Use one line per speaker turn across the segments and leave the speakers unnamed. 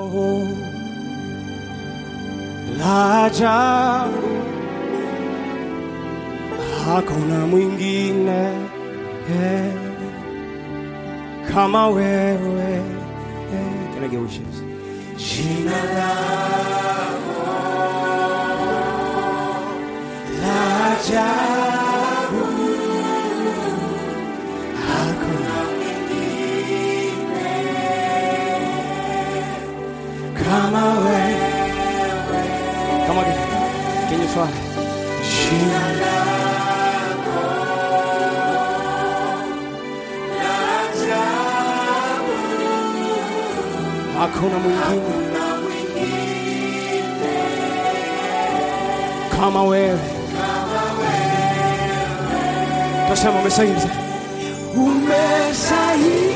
la ajabu, hakuna mwingine eh, kama wewe eh. Can I get wishes? Jina lako la ajabu, hakuna kama wewe. Come again. Can you try? Jina lako la ajabu, hakuna mwingine kama wewe. Tasema umestahili. Umestahili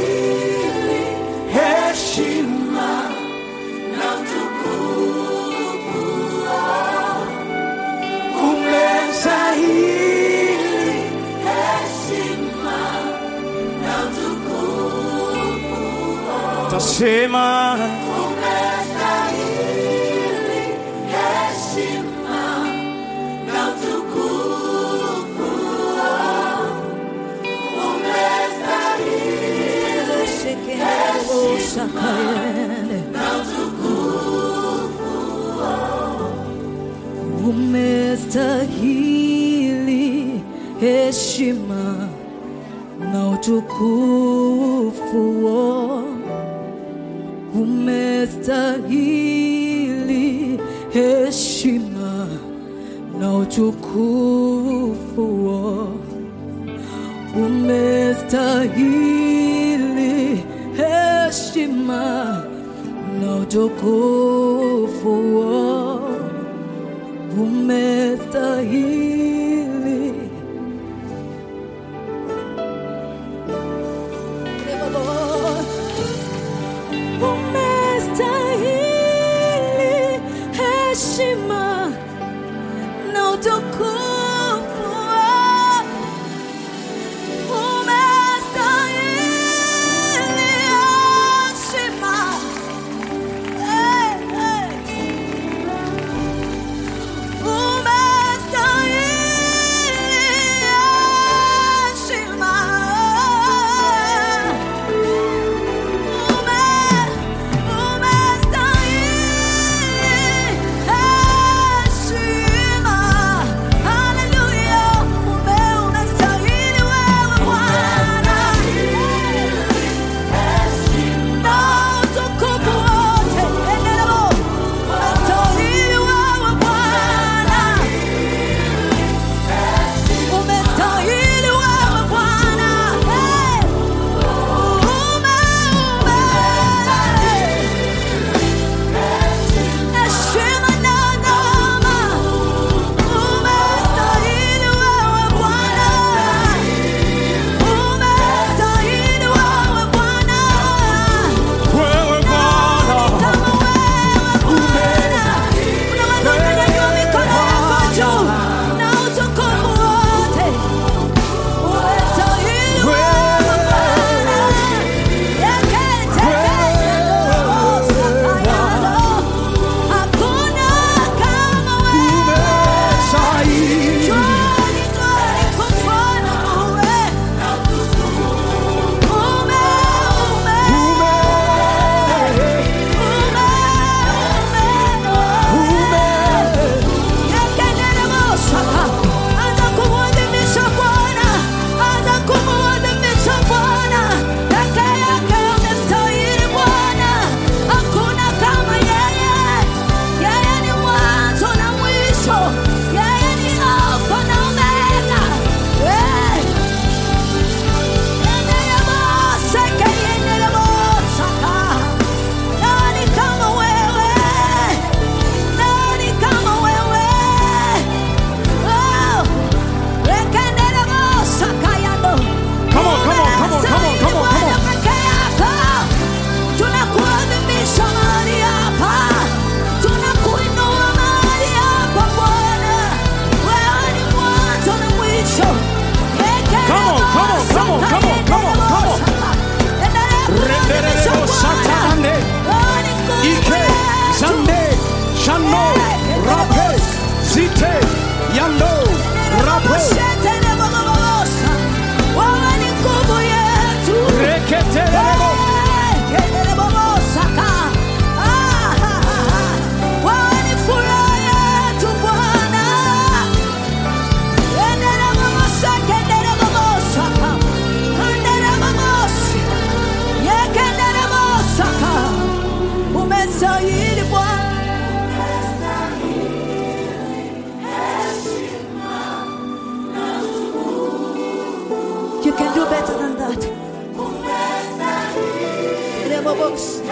heshima umestahili tasema
Umestahili heshima na utukufu, umestahili heshima na utukufu, umestahili heshima na utukufu umestahili umestahili heshima na utukufu umestahili heshima hey, hey. Umestahili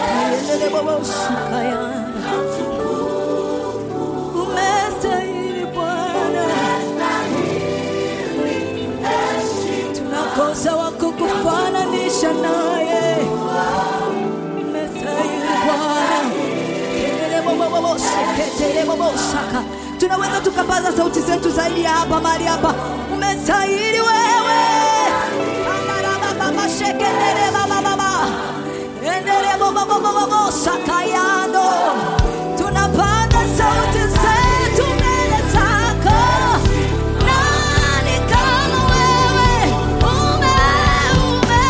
Yendele bobo shikaya. Umestahili Bwana, tunakosa wa kukufananisha naye. Umestahili Bwana. Yendele bobo bobo sheketele bobo shaka. Tunaweza tukapaza sauti zetu zaidi ya hapa mahali hapa. Umestahili wewe. Baba sheketele baba baba. Endele bobo bobo bobo sakayando. Tunapaza sauti zetu mbele zako. Nani kama wewe? Ume, ume.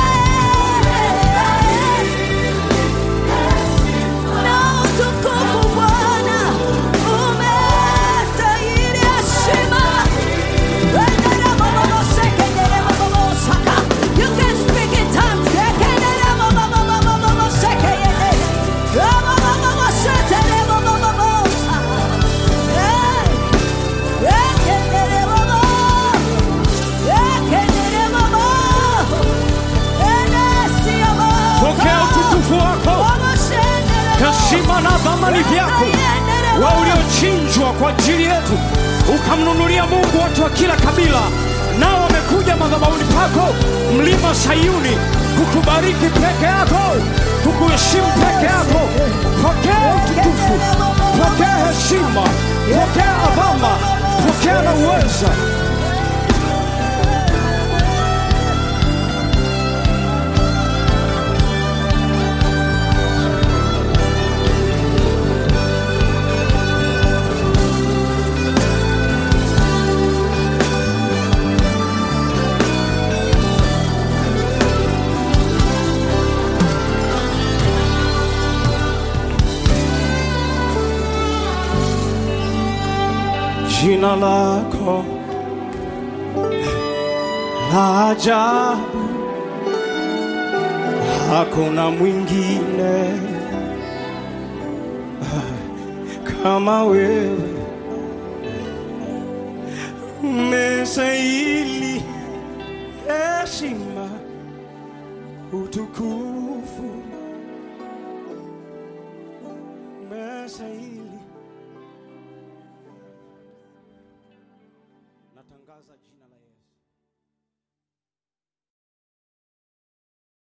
Na utukufu Bwana, umestahili heshima. Endele bobo bobo sekendele bobo bobo saka. You can speak in tongues. Sekendele bobo bobo bobo bobo sekeyende. Bobo bobo bobo sekendele bobo bobo saka. Hey. Sekendele bobo. Sekendele bobo. Enesi bobo.
Pokea utukufu wako,
Bobo sekendele bobo.
heshima na dhamani vyako, wa uliochinjwa kwa ajili yetu, ukamnunulia Mungu watu wa kila kabila, nao wamekuja madhabahuni pako, mlima Sayuni, kukubariki peke yako, kukuheshimu peke yako. Pokea utukufu, pokea heshima, pokea adhama, pokea na uweza. Jina lako la ajabu, hakuna mwingine kama wewe. Umestahili heshima, utukufu, umestahili. Natangaza jina la Yesu.